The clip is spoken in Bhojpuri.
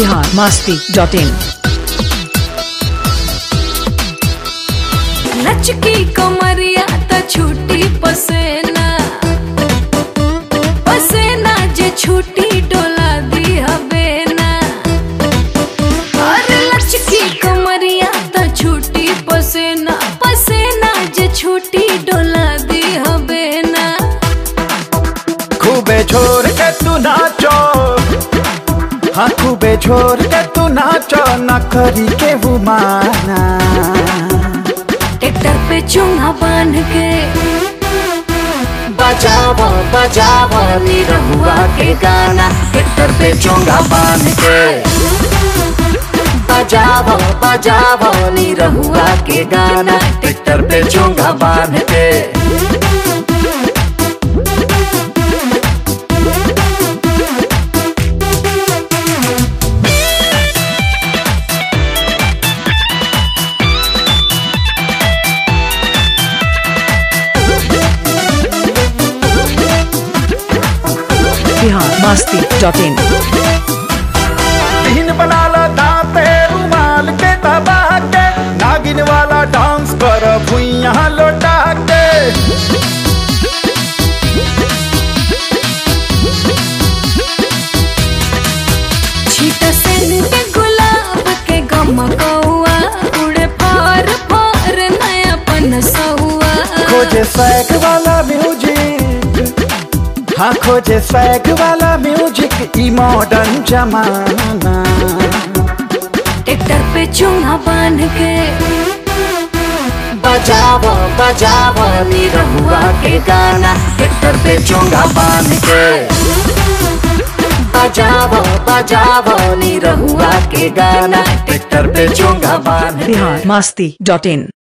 बिहार मास्ती डॉट इन लचकी कमरिया त छूटी पसेना पसेना जे छूटी डोला दी हबे ना अरे लचकी कमरिया त छूटी पसेना पसेना जे छूटी डोला दी हबे ना खूबे छोड़ के तू नाचो हाँ खूबे छोड़ के तू नाचो न करी के वो माना ट्रैक्टर पे चूंगा बांध के बजावो बजावो निरहुआ के गाना ट्रैक्टर पे चोंगा बांध के बजावो बजावो निरहुआ के गाना ट्रैक्टर पे चोंगा बांध के बिहार मास्ती डॉट इन दिन बना ला दांते रुमाल के दबा के नागिन वाला डांस कर भुइया लौटा के छीट सेन के गुलाब के गमकौआ उड़े फार फार नया पनसौआ खोजे स्वैग वाला म्यूजिक हाँ खोजे स्वैग वाला म्यूजिक ई मॉडर्न जमाना ट्रैक्टर पे चूंगा बांध के बजावो बजावो निरहुआ के गाना ट्रैक्टर पे चोंगा बांध के बजावो बजावो निरहुआ के गाना ट्रैक्टर पे चोंगा बांध के बिहार मास्ती डॉट इन